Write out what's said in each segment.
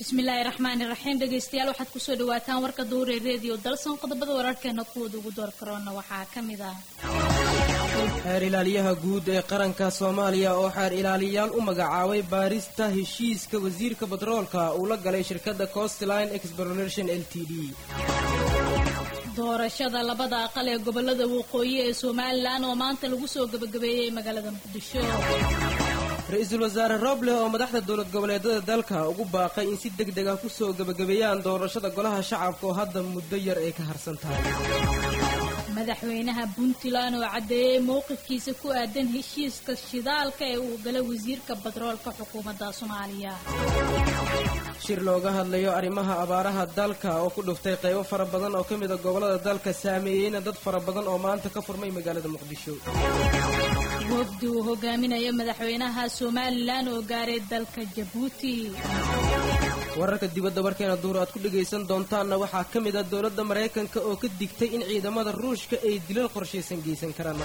bismillaahi raxmaani raxiim dhegaystayaal waxaad kusoo dhawaataan warka duure reediyo dalsan qodobada wararkeena kuwooda ugu door karoona waxaa ka mid ah xeer ilaaliyaha guud ee qaranka soomaaliya oo xeer ilaaliyayaal u magacaabay baarista heshiiska wasiirka batroolka uu la galay shirkadda costline exploration l t d doorashada labada aqal ee gobolada waqooyi ee somalilan oo maanta lagu soo gebagabeeyey magaalada muqdisho ra-iisul wasaare rooble oo madaxda dowlad goboleedada dalka ugu baaqay in si deg deg ah kusoo gebagabeeyaan doorashada golaha shacabka oo hadda muddo yar ay ka harsan tahay madaxweynaha puntland oo caddeeyey mowqifkiisa ku aadan heshiiska shidaalka ee uu galay wasiirka batroolka xukuumadda soomaaliya shir looga hadlayo arrimaha abaaraha dalka oo ku dhuftay qaybo fara badan oo ka mida gobollada dalka saameeyeyna dad fara badan oo maanta ka furmay magaalada muqdisho wafdi uu hogaaminayo madaxweynaha somalilan oo gaaray dalka jabuuti wararka dibadda warkeena duur aad ku dhegaysan doontaanna waxaa ka mid ah dowladda maraykanka oo ka digtay in ciidamada ruushka ay dilal qorshaysan geysan karaan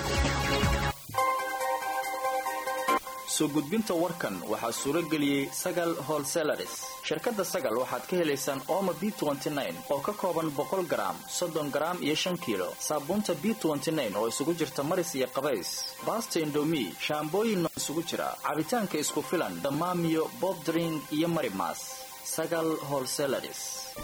soo gudbinta warkan waxaa suuro geliyey sagal holselaris shirkadda sagal waxaad ka helaysaan ooma b oo ka kooban boqol garaam soddon garaam iyo shan kiilo saabuunta b oo isugu jirta maris iyo qabays baasta indomi shaambooyin nooc isugu jira cabitaanka isku filan damaamiyo bobdring iyo marimas sagal holselaris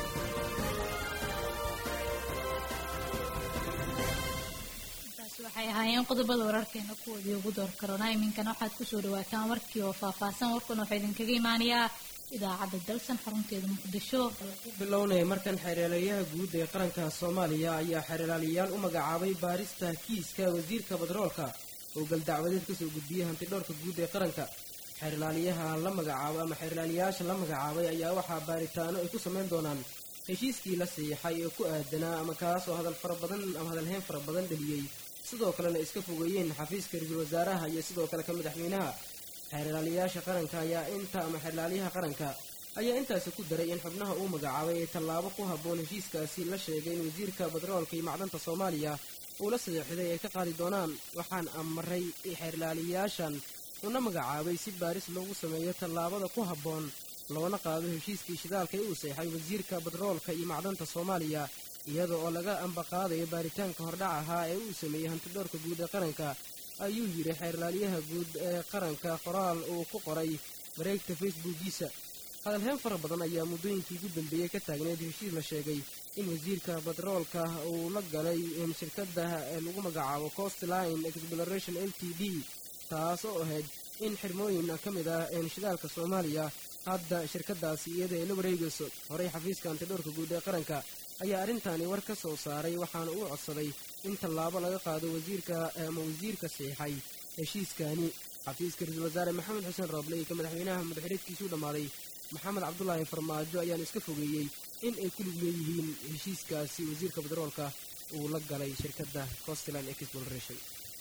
waxay ahaayeen qodobada wararkeena kuwoodii ugu door karona iminkana waxaad kusoo dhawaataan warkii oo faahfaahsan warkan waxaa idinkaga imaanayaa idaacadda dalsan xarunteeda muqdisho ku bilownaya markan xeerlaaliyaha guud ee qaranka soomaaliya ayaa xeerlaaliyayaal u magacaabay baarista kiiska wasiirka batroolka oo galdacwadeed kasoo gudbiyey hantidhoorka guud ee qaranka xeerlaaliyaha la magacaabo ama xeerlaaliyayaasha la magacaabay ayaa waxaa baaritaano ay ku samayn doonaan heshiiskii la siixay ee ku aadanaa ama kaasoo hadal fara badan ama hadalheyn fara badan dheliyey sidoo kalena iska fogeeyeen xafiiska ra-iisul wasaaraha iyo sidoo kale ka madaxweynaha xeerlaaliyayaasha qaranka ayaa inta ama xeerlaaliyaha qaranka ayaa intaasi ku daray in xubnaha uu magacaabay ay tallaabo ku habboon heshiiskaasi la sheegay in wasiirka batroolka iyo macdanta soomaaliya uu la sadeexday ay ka qaadi doonaan waxaan amaray xeerlaaliyayaashan una magacaabay si baaris loogu sameeyo tallaabada ku habboon loona qaado heshiiskii shidaalka ee uu seexay wasiirka batroolka iyo macdanta soomaaliya iyada oo laga ambaqaadayo baaritaanka hordhac ahaa ee uu sameeyey hantidhoorka guud ee qaranka ayuu yidhi xeerlaaliyaha guud ee qaranka qoraal uu ku qoray mareegta facebookiisa hadalheen fara badan ayaa muddooyinkii ugu dambeeyey ka taagneed heshiis la sheegay in wasiirka batroolka uu la galay shirkadda lagu magacaabo costline exploration l t d taas oo ahayd in xirmooyin ka mid ah shidaalka soomaaliya hadda shirkadaasi iyada ay la wareegayso horey xafiiska hantidhoorka guud ee qaranka ayaa arrintaani war ka soo saaray waxaana uu codsaday in tallaabo laga qaado wasiirka ama wasiirka siixay heshiiskani xafiiska ra-iisul wasaare maxamed xuseen rooble iyo ka madaxweynaha madaxreedkiisuu dhammaaday maxamed cabdulaahi farmaajo ayaana iska fogeeyey in ay ku lug leeyihiin heshiiskaasi wasiirka batroolka uu la galay shirkadda costland exploration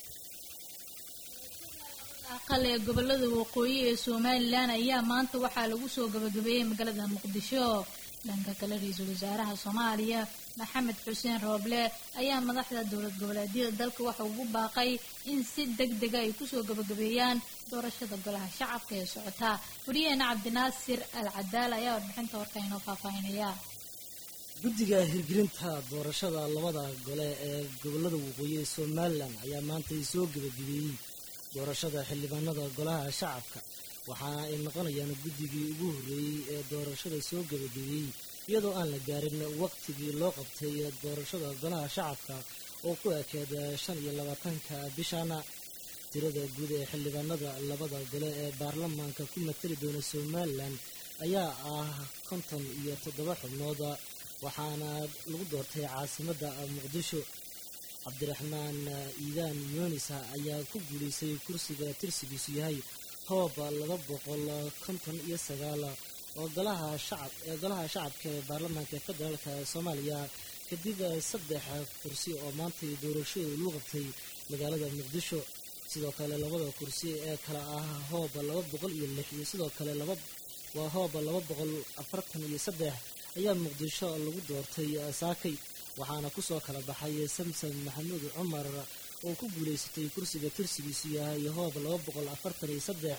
aqal ee gobolada waqooyi ee somalilan ayaa maanta waxaa lagu soo gabagabeeyey magaalada muqdisho dhanka kale ra-iisul wasaaraha soomaaliya maxamed xuseen rooble ayaa madaxda dowlad goboleedyada dalka waxa ugu baaqay in si deg dega ay kusoo gabagabeeyaan doorashada golaha shacabka ee socota wariyaheena cabdinaasir al cadaal ayaa warbixinta warka inoo faahfaahinaya guddiga hirgelinta doorashada labada gole ee gobolada waqooyi ee somalilan ayaa maanta soo gabagabeeyey doorashada xildhibaanada golaha shacabka waxaana ay noqonayaan guddigii ugu horreeyey ee doorashada soo gabagabeeyey iyadoo aan la gaarin waqtigii loo qabtay doorashada golaha shacabka oo ku ekeed shan iyo labaatanka bishaana tirada guud ee xildhibaanada labada gole ee baarlamaanka ku matali doona somalilan ayaa ah konton iyo toddoba xubnood waxaana lagu doortay caasimadda muqdisho cabdiraxmaan iidaan yuunisa ayaa ku guulaystay kursiga tirsigiisu yahay hoob laba boqol konton iyo sagaal oo golaha shacab ee golaha shacabka ee baarlamaanka federaalka soomaaliya kadib saddex kursi oo maantay doorashada lagu qabtay magaalada muqdisho sidoo kale labada kursi ee kale ah hoob laba boqol iyo lix iyo sidoo kale laba waa hoob laba boqol afartan iyo saddex ayaa muqdisho lagu doortay saakay waxaana kusoo kala baxay samson maxamuud cumar oo ku guulaysatay kursiga tirsigiisu yahay hoob laba boqol afartan iyo saddex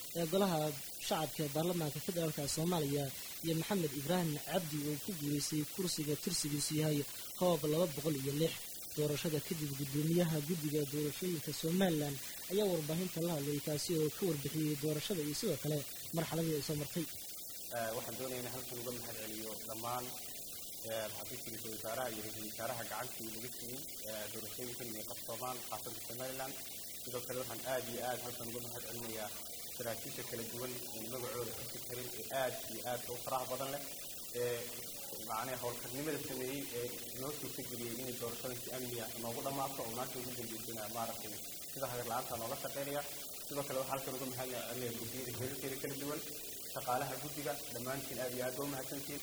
ee golaha shacabka ee baarlamaanka federaalka soomaaliya iyo maxamed ibraahim cabdi oo ku guuleystay kursiga tirsigiisu yahay hoob laba boqol iyo lix doorashada kadib gudoomiyaha guddiga doorashooyinka somalilan ayaa warbaahinta la hadlay kaasi oo ka warbixiyey doorashada iyo sidoo kale marxaladii ay soo martay waxaan doonaya in halkan uga mahad celiyo dhammaan xafiiska ra-iisul wasaaraha iyo ra-iisul wasaaraha gacantii laga siiyey doorashooyinkan inay qabsoomaan xaafadda somalilan sidoo kale waxaan aad iyo aad halkan uga mahad celinayaa saraakiisha kala duwan ee magacooda xusi karin ee aad iyo aadka u faraha badan leh ee macnaha howlkarnimada sameeyey ee noo suurta geliyey inay doorashada si amniga noogu dhammaato oo maanta ugu dambeysana maaragtay sida hagar la-aanta nooga shaqeynaya sidoo kale waxaa halkan uga mahad celinaya guddiyada heerarkeeda kala duwan shaqaalaha guddiga dhammaantiin aad iyo aad ba u mahadsantiin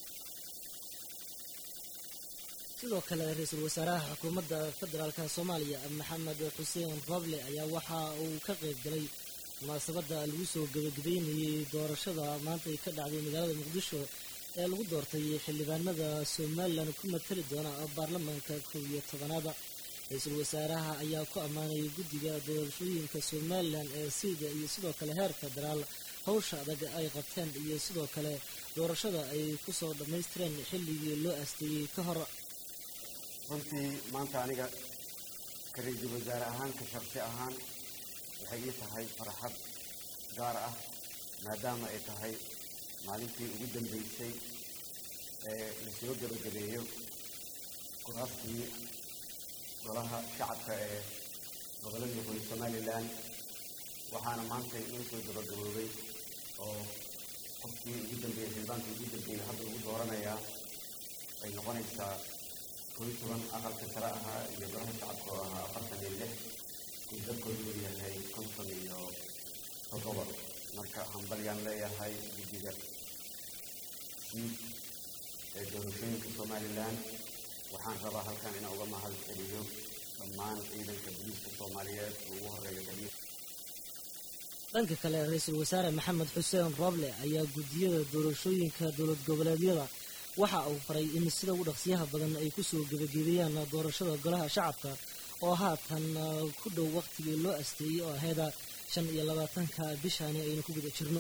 sidoo kale ra-iisul wasaaraha xukuumadda federaalka soomaaliya maxamed xuseen roble ayaa waxa uu ka qayb galay munaasabadda lagu soo gabagabeynayey doorashada maanta ay ka dhacday magaalada muqdisho ee lagu doortay xildhibaanada somalilan ku matali doona baarlamaanka kow iyo tobanaada ra-iisul wasaaraha ayaa ku ammaanay guddiga doorashooyinka somalilan ee siida iyo sidoo kale heer federaal howsha adag ay qabteen iyo sidoo kale doorashada ay kusoo dhammaystireen xilligii loo aasteeyey ka hor runtii maanta aniga ka ra-iisul wasaare ahaan ka sharsi ahaan waxay ii tahay farxad gaar ah maadaama ay tahay maalintii ugu dambeysay ee lasoo gebagabeeyo kuraastii golaha shacabka ee gobollada waqooyi somalilan waxaana maanta inoo soo gabagaboobay oo qofkii ugu dambeeyey xildhibaankii ugu dambeeyey hadda lagu dooranayaa ay noqonaysaa koy toban aqalka sare ahaa iyo golaha shacabka oo ahaa afartan iyo lix uu dadkoodu uu yahay konton iyo toddoba marka hambalyaan leeyahay guddiga siid ee doorashooyinka somalilan waxaan rabaa halkan inaan uga mahad celiyo dhammaan ciidanka booliiska soomaaliyeed oo ugu horeeya taliya dhanka kale ra-iisul wasaare maxamed xuseen roble ayaa guddiyada doorashooyinka dowlad goboleedyada waxa uu faray in sida ugu dhaqsiyaha badan ay kusoo gebagabeeyaan doorashada golaha shacabka oo haatan ku dhow wakhtigii loo asteeyey oo aheeda shan iyo labaatanka bishaani aynu ku guda jirno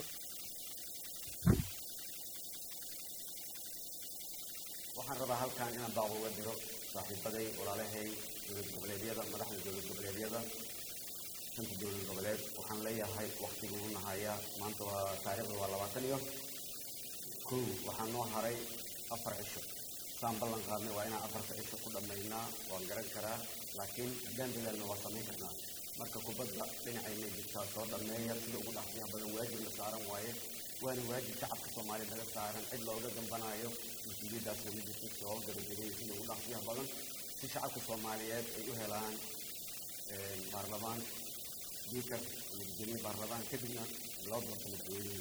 waxaan rabaa halkan inaan baaq uga diro saaxiibaday walaalahay dowlad goboleedyada madaxda dowlad goboleedyada shanta dowlad goboleed waxaan leeyahay wakhtiguu u nahayaa maanta waa taariikhda waa labaatan iyo kow waxaa noo haray afar cisho saan ballan qaadnay waa inaan afarta cisho ku dhammaynaa waan garan karaa laakiin haddaan dadaalna waa samayn karnaa marka kubadda dhinacayna jirtaa soo dhammeeya sida ugu dhaqsiyaha badan waajib la saaran waaye waana waajib shacabka soomaaliya laga saaran cid looga dambanaayo mas-uuliyaddaasna ma jirto soo gabagabeeya sida ugu dhaqsiyaha badan si shacabka soomaaliyeed ay u helaan baarlamaan speaker iyo gudoomiye baarlamaan kadibna loo doorto madaxweynihii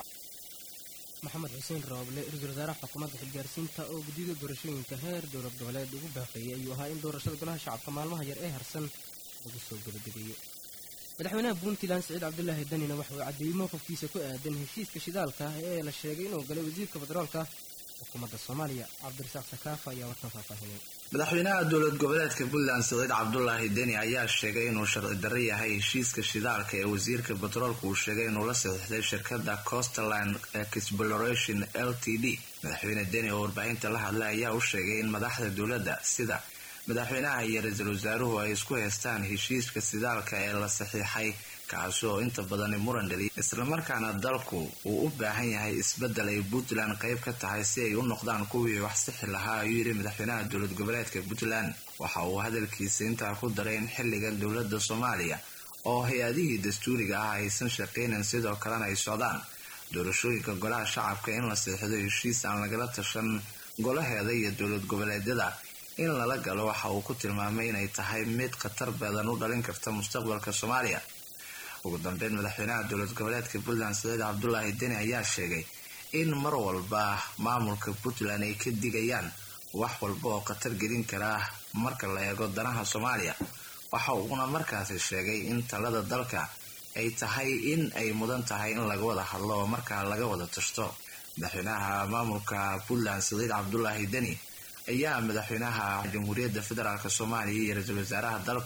maxamed xuseen rooble ra-iisul wasaaraha xukuumadda xilgaarsiinta oo guddiyada doorashooyinka heer dowlad goboleed ugu baaqeeyay ayuu ahaa in doorashada golaha shacabka maalmaha yar ee harsan lagu soo gabagabeeyo madaxweynaha puntland siciid cabdulaahi danina waxa uu caddeeyey mowqifkiisa ku aadan heshiiska shidaalka ah ee la sheegay inuu galay wasiirka federaalka xukuumadda soomaaliya cabdirasaaq sakaafa ayaa warkan faahfaahinay madaxweynaha dowlad goboleedka puntland siciid cabdulaahi deni ayaa sheegay inuu sharci darro yahay heshiiska shidaalka ee wasiirka batroolka uu sheegay inuu la saxiixday shirkadda costerland exploration l t d madaxweyne deni oo warbaahinta la hadlay ayaa u sheegay in madaxda dowladda sida madaxweynaha iyo ra-iisul wasaaruhu ay isku haystaan heshiiska shidaalka ee la saxiixay kaasi oo inta badani muran dhaliya islamarkaana dalku uu u baahan yahay isbeddel ay puntland qayb ka tahay si ay u noqdaan kuwii wax sixi lahaa ayuu yidhi madaxweynaha dowlad goboleedka puntland waxa uu hadalkiisa intaa ku daray in xilligan dowladda soomaaliya oo hay-adihii dastuuriga ah aysan shaqaynan sidoo kalena ay socdaan doorashooyinka golaha shacabka in la seexdo heshiis aan lagala tashan golaheeda iyo dowlad goboleedyada in lala galo waxa uu ku tilmaamay inay tahay mid khatar badan u dhalin karta mustaqbalka soomaaliya ugu dambeyn madaxweynaha dowlad goboleedka puntland saciid cabdulaahi deni ayaa sheegay in mar walba maamulka puntland ay ka digayaan wax walba oo khatar gelin kara marka la eego danaha soomaaliya waxa uuna markaasi sheegay in talada dalka ay tahay in ay mudan tahay in laga wada hadlo oo markaa laga wada tashto madaxweynaha maamulka puntland saciid cabdulaahi deni ayaa madaxweynaha jamhuuriyadda federaalk soomaaliya iyo ra-iisul wasaaraha dalku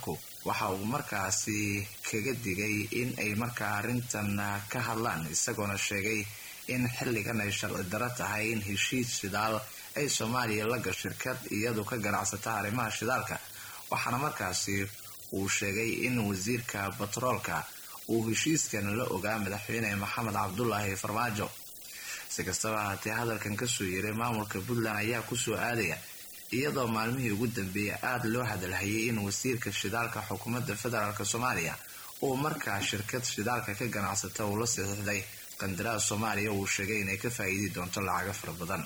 waxa uu markaasi kaga digay in ay markaa arrintan ka hadlaan isagoona sheegay in xilligan ay sharci daro tahay in heshiis shidaal ay soomaaliya la gasho shirkad iyadu ka ganacsata arrimaha shidaalka waxaana markaasi uu sheegay in wasiirka batroolka uu heshiiskan la ogaa madaxweyne maxamed cabdulaahi farmaajo si kastaba haatee hadalkan kasoo yeeray maamulka puntland ayaa kusoo aadaya iyadoo maalmihii ugu dambeeyay aada loo hadalhayay in wasiirka shidaalka xukuumadda federaalk soomaaliya uu markaa shirkad shidaalka ka ganacsata uu la saxiixday qandaraas soomaaliya uu sheegay inay ka faa'iidi doonto lacago fara badan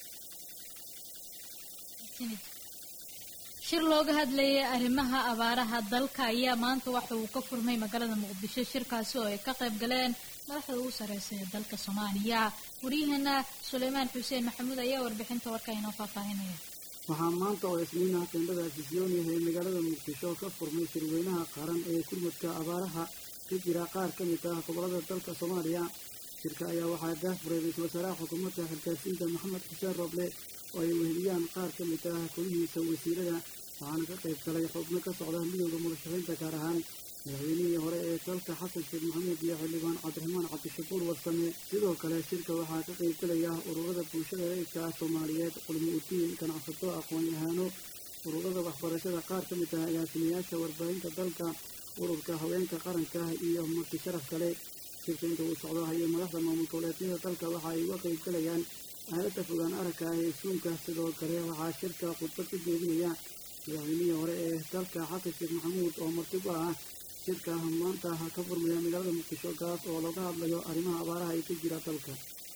shir looga hadlayay arrimaha abaaraha dalka ayaa maanta waxa uu ka furmay magaalada muqdisho shirkaasi oo ay ka qayb galeen madaxda ugu sareysa ee dalka soomaaliya waryaheena suleymaan xuseen maxamuud ayaa warbixinta warka inoo faahfaahinaya waxaa maanta oo isniinaha qeendhada afisyooniah ee magaalada muqdisho ka furmay shirweynaha qaran ee gurmudka abaaraha ka jira qaar ka mid ah gobolada dalka soomaaliya shirka ayaa waxaa daahfuray ra-iisul wasaaraha xukuumadda xilgaarsiinta maxamed xuseen rooble oo ay weheliyaan qaar ka mid ah kolihiisa wasiirada waxaana ka qayb galay xubno ka socda midooda mudashaxiinta gaar ahaan madaxweynihii hore ee dalka xasan sheekh maxamuud iyo xildhibaan cabdiraxmaan cabdishakuur warsame sidoo kale shirka waxaa ka qayb galaya ururada bulshada rayidka ah soomaaliyeed culmo udiin ganacsato aqoon-yahaano ururada waxbarashada qaar ka mid ah agaasimayaasha warbaahinta dalka ururka haweenka qaranka iyo marti sharaf kale shirka inta uu socdo hayo madaxda maamul goboleedyada dalka waxa ay uga qayb galayaan aalada fogaan aragka ah ee suunka sidoo kale waxaa shirka khudbad ka jeedinaya madaxweynihii hore ee dalka xasan sheekh maxamuud oo marti ku ah shirka maanta ka furmaya magaalada muqdisho kaas oo looga hadlayo arrimaha abaaraha ay ka jira dalka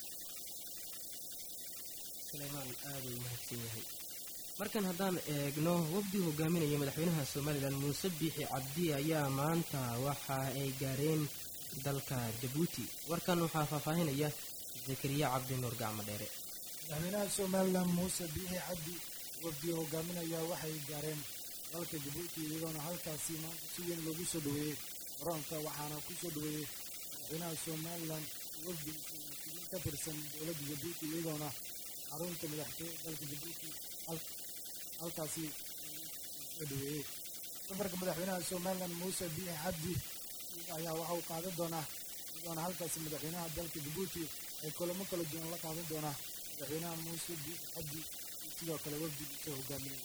suleymaan aada u mahadsan yahay markan haddaan eegno wafdii hogaaminaya madaxweynaha somalilan muuse biixi cabdi ayaa maanta waxa ay gaareen dalka jabuuti warkan waxaa faahfaahinaya zakariya cabdi nuur gacmo dheere madaxweynaha somalilan muuse biixi cabdi wafdii hogaaminaya waxay gaareen dalka jabuuti iyadoona halkaasi maanta si weyn loogu soo dhoweeyey garoonka waxaana ku soo dhoweeyey madaxweynaha somalilan wafdi mas-uuliyiin ka tirsan dowladda jabuuti iyadoona xarunta madaxtooye dalka jabuuti halkaasi soo dhoweeyey safarka madaxweynaha somalilan muuse biixi cabdi ayaa waxa uu qaadan doonaa iyadoona halkaasi madaxweynaha dalka jabuuti ay kulamo kala duwan la qaadan doonaa madaxweynaha muuse biixi cabdi iyo sidoo kale wafdigiisa hogaaminaya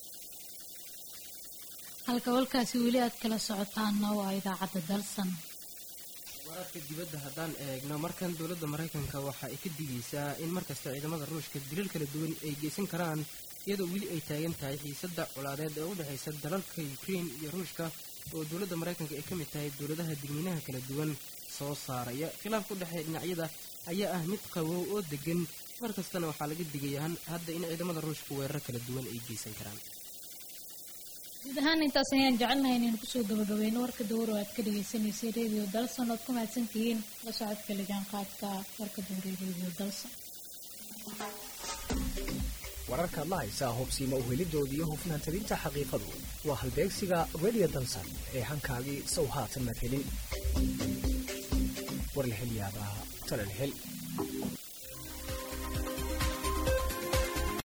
halka walkaasi weli aad kala socotaanna waa idaacadda dalsan waraadka dibadda haddaan eegno markan dowladda maraykanka waxa ay ka digaysaa in markasta ciidamada ruushka dilal kala duwan ay geysan karaan iyadoo weli ay taagan tahay xiisadda colaadeed ee u dhexaysa dalalka ukrein iyo ruushka oo dowladda maraykanka ay ka mid tahay dowladaha digniinaha kala duwan soo saaraya khilaafka u dhexeeya dhinacyada ayaa ah mid qabow oo degan mar kastana waxaa laga digaya hadda in ciidamada ruushka weerar kala duwan ay geysan karaan guud ahaan intaas ayaan jecelnahay inaynu kusoo gabagabeyno warka dawar oo aad ka dhagaysanaysay radio dalson oad ku mahadsantihiin la socodka lijaanqaadka warka dawre radio dalson wararkaad la haysaa hubsiima uhelidooda iyo hufnaan talinta xaqiiqadu waa halbeegsiga radio dalson ee hankaagii sow haatan madhelin war la hel yaabaa tala la hel